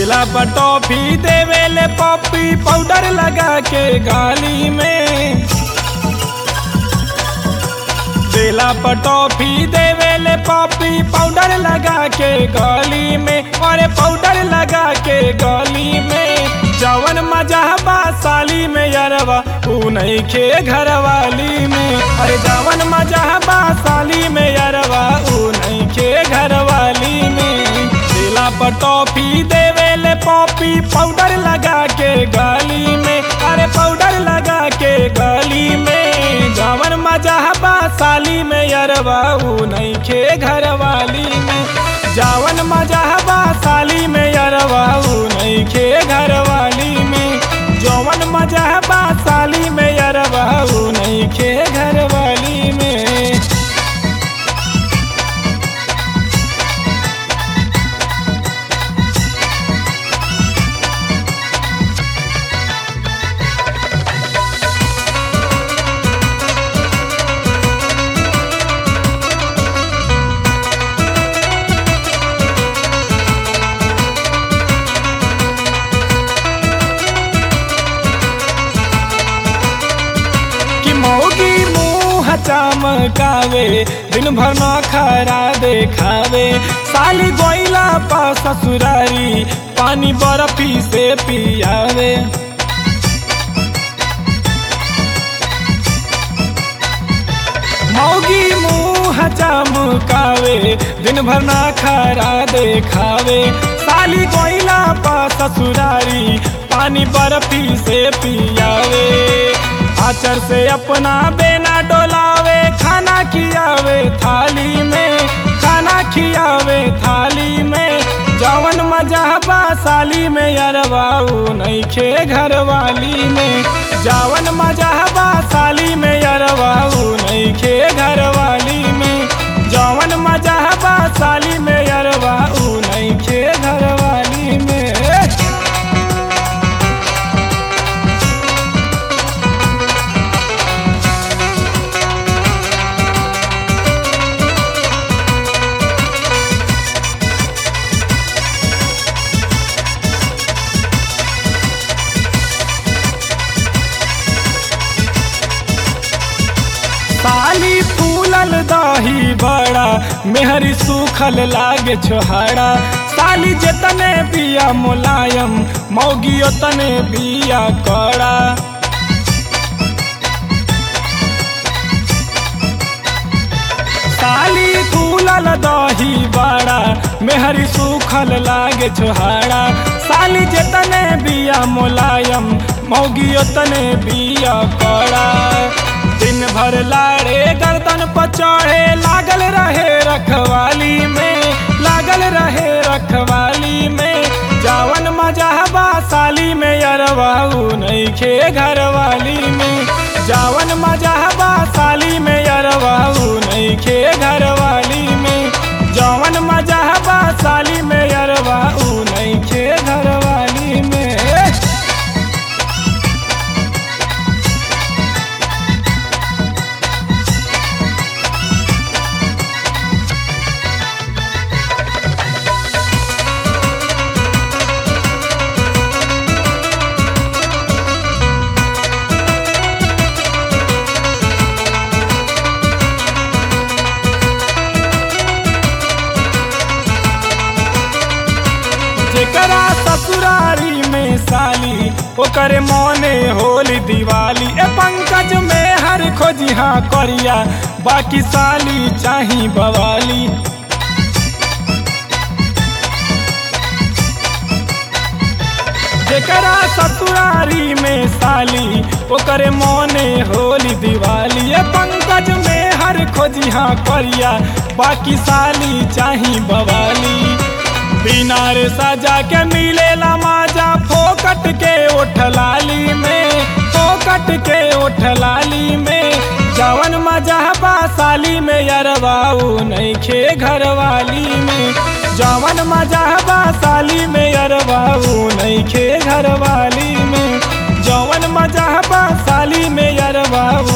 देला पर टॉफी देवेले पॉपी पाउडर लगा के गाली में देला पर टॉफी देवेले पॉपी पाउडर लगा के गली में अरे पाउडर लगा के गली में जवन मजा बा साली में यरवा ऊ नहीं खे घर वाली में अरे जवन मजा बा साली में यरवा ऊ नहीं खे घर वाली में देला पर टॉफी देवेले पॉपी पाउडर लगा के गली में अरे पाउडर लगा के गली में जवन मजा बा साली में यरवा ऊ नहीं खे घर वाली में जावन मजा बा साली में यरवा ऊ नहीं खे घर वाली में जवन मजा बा साली में यरवा ऊ नहीं खे घर वाली में कि मौगी मुँह चमकावे दिन भर न खरा देखावे साली गोइला पा ससुरारी पानी बर्फी से पियावे मौगी मुँह चमकावे दिन भर ना खरा देखावे साली कोइला पा ससुरारी पानी बर्फी से पियावे आचर से अपना बेना डोलावे खाना खियावे थाली में खाना खियावे थाली में जवन मजा बा साली में यरवाऊ नहीं खे घर वाली में जावन मजा बा साली में यरवाऊ नहीं खे घर वाली में जवन मजा बा साली में यरवाऊ नहीं खे घर वाली में साली फूलल दही बड़ा मेहरी सूखल लागे छोहाड़ा साली जतने बिया मुलायम मौगी तने बिया कड़ा साली फूलल दही बड़ा मेहरी सूखल लागे छोहाड़ा साली जतने बिया मुलायम मौगी तने बिया कड़ा दिन भर लाड़े गर्दन पचढ़े लागल रहे रखवाली में लागल रहे रखवाली में जावन मजा बा साली में यरवाऊ नहीं खे घर वाली में जावन मजा बा साली में यरवाऊ नहीं खे घर वाली में जवन मजा बा साली में यरवाऊ नहीं खे घर वाली में जेकरा ससुरारी में साली ओकरे मौने होली दिवाली ए पंकज में हर खोजिहा करिया बाकी साली चाही बवाली जेकरा ससुरारी में साली ओकरे मौने होली दिवाली ए पंकज में हर खोजिहा करिया बाकी साली चाही बवाली बिना रे सजा के मिलेला माजा फोकट के उठलाली में फोकट के उठलाली में जवन मजा बा साली में यरवाऊ नहीं खे घर वाली में जवन मजा बा साली में यरवाऊ नहीं खे घर वाली में जवन मजा बा साली में यरवाऊ